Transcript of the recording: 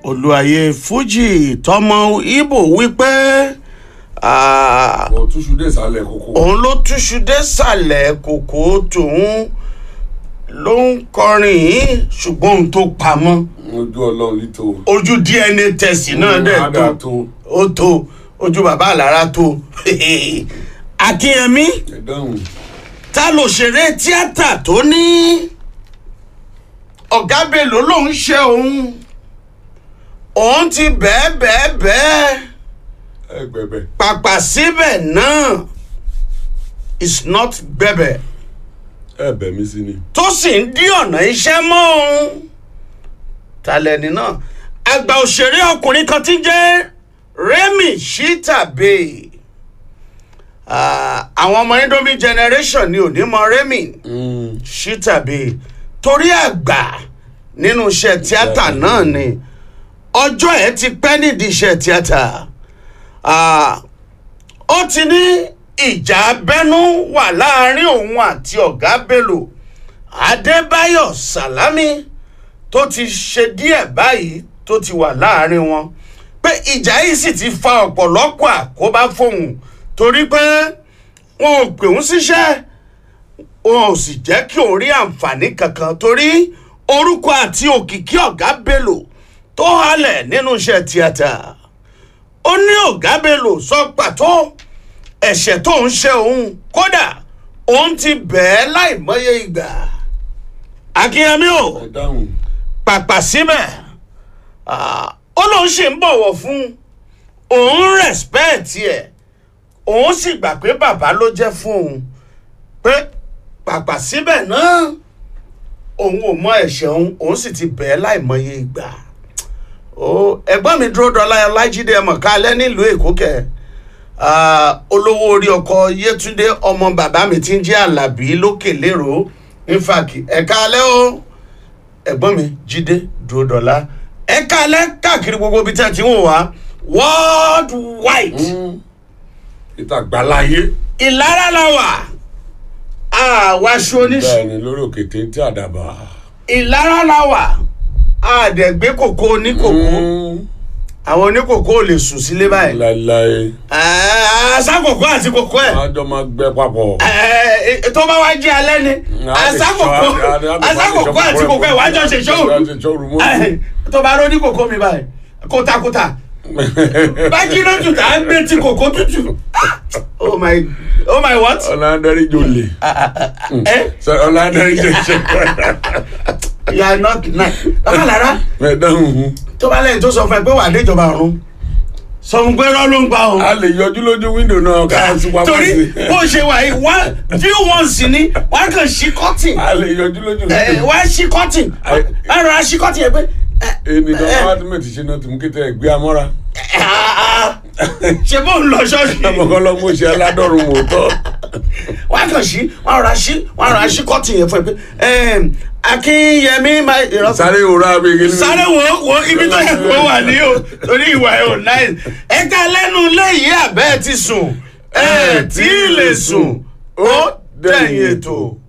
olùwàyè fuji tọmọ ibo wípé ah, ọ̀ túṣu dé ìsàlẹ̀ kókó. òun ló túṣu désàlẹ̀ kòkó tòun ló ń kọrin yìí ṣùgbọ́n òun tó pamọ́ ojú ọlọ́run lítò. ojú dna test náà dẹ̀ Á dà tó tó. ó tó ojú bàbá àlàrà tó akínyẹmí ẹ dáhùn. ta lòṣèré tíátà tó ní ọ̀gá bello lòún ṣe òun òun ti bẹ́ẹ̀ bẹ́ẹ̀ bẹ́ẹ̀ ẹ gbẹ̀bẹ̀. pàpà síbẹ̀ náà is not gbẹ̀bẹ̀ ẹ bẹ̀ mí sí ni. tó sì ń dí ọ̀nà iṣẹ́ mọ́ òun talẹ́ni náà àgbà òṣèré ọkùnrin kan ti jẹ́ remy shitabe Ah, àwọn ọmọ indomie generation ni ò ní mọ remy shitabe torí àgbà nínú iṣẹ́ tíátà náà ni ọjọ́ ẹ̀ ti pẹ́ nídìí iṣẹ́ tíátà Ah, ó ti ní ìjà abẹ́nú wà láàrin òun àti ọ̀gá bello adébáyọ̀ sálámí tó ti ṣe díẹ̀ báyìí tó ti wà láàrin wọn pé ìjà yìí sì ti fa ọ̀pọ̀lọpọ̀ àkóbá fóun torí pé wọn ò pè ń síṣẹ́ wọn ò sì jẹ́ kí òun rí àǹfààní kankan torí orúkọ àti òkìkí ọ̀gá bello tó halẹ̀ nínú iṣẹ́ tíátà ó ní ọ̀gá bello sọ pàtó ẹ̀ṣẹ̀ tó ń ṣe òun kódà òun ti bẹ̀ẹ́ láìmọye ìgbà akínyẹmí o ẹ dáhùn. pàpà síbẹ̀ ah, ó lóun ṣì ń bọ̀wọ̀ fún òun rẹ̀spẹ̀tì ẹ̀ òun sì gbà pé bàbá ló jẹ́ fún òun pé pàpà síbẹ̀ náà òun ò mọ ẹ̀ṣẹ̀ òun òun sì ti bẹ̀ẹ́ láìmọye ìgbà ó ẹ̀gbọ́n mi dúró dọ́lá ọlájídé ẹ̀mọ̀ kálẹ̀ nílùú èkó kẹ̀ ah, olówó orí ọkọ̀ yétúndé ọmọ bàbá mi ti ń jẹ́ alábí lókè lérò nífàkì ẹ̀ka alẹ́ o ẹ̀gbọ́n mi jíde dúró dọ́là ẹ̀ka alẹ́ káàkiri gbogbo ibi tí a ti ń wò wá world wide ìta gbàláyé. ìlara la wà àwàṣọ oníṣ bẹ́ẹ̀ ni lórí òkè téńté àdàbà. ìlara la wà àdẹ̀gbé kòkó oníkòkó àwọn oníkòkó ò lè sùn sílé báyìí láéláé. àṣàkòkó àti kòkó ẹ̀ wọ́n á jọ máa gbẹ papọ̀. ẹ tó bá wá jẹ́ alẹ́ ni àṣàkòkó àṣàkòkó àti kòkó ẹ̀ wájọ ṣe ṣóòrù ṣóòrù mọ́. tó bá rọ́ ní kòkó mi báyìí kótakóta bájí náà tù tá a gbé tí kòkó tútù oh my oh my what ọ̀làndẹ́rì jòlè. ẹ ọ̀làndẹ́rì jòlè. you are not nice bàbá lára ẹ dáhùn. tó bá lẹ́yìn tó sọ fún ẹ pé wà á déjọba ọ̀run sọ fún pé rọ́ ló ń pa o. a lè yọjú lójú wíńdò náà ká sí pamọ́ torí sí. bó ṣe wà yìí wá view one sí ni wọ́n á kàn ṣí cotton a lè yọjú lójú ẹ wíńdò. wọ́n á ṣí cotton Ẹ- wọ́n á rọra ṣí cotton yẹn pé ẹ, ènìyàn ẹ, wá tí mẹ́tì ṣe náà tí mú kété ẹgbẹ́ amọ́ra. ah, ah, ṣe bó ń lọ ṣọ́ọ̀ṣì ọmọkàn lọ mú ṣe aládọ́run mòótọ́. wọ́n á kàn ṣí wọ́n á rọra ṣí wọ́n á rọra ṣí cotton yẹn fún ẹ pé ẹm, akínyẹmí máa ìrọ́pọ̀ sáré òrà abẹ́gẹ́ ní. sáré wo wo ibi tó yẹ kó wà ní o torí ìwà ẹ ò náà ẹ̀ka lẹ́nu léyìí àbẹ́ ti sùn ẹ̀ tí ì lè sùn ó dẹ̀yìn ètò.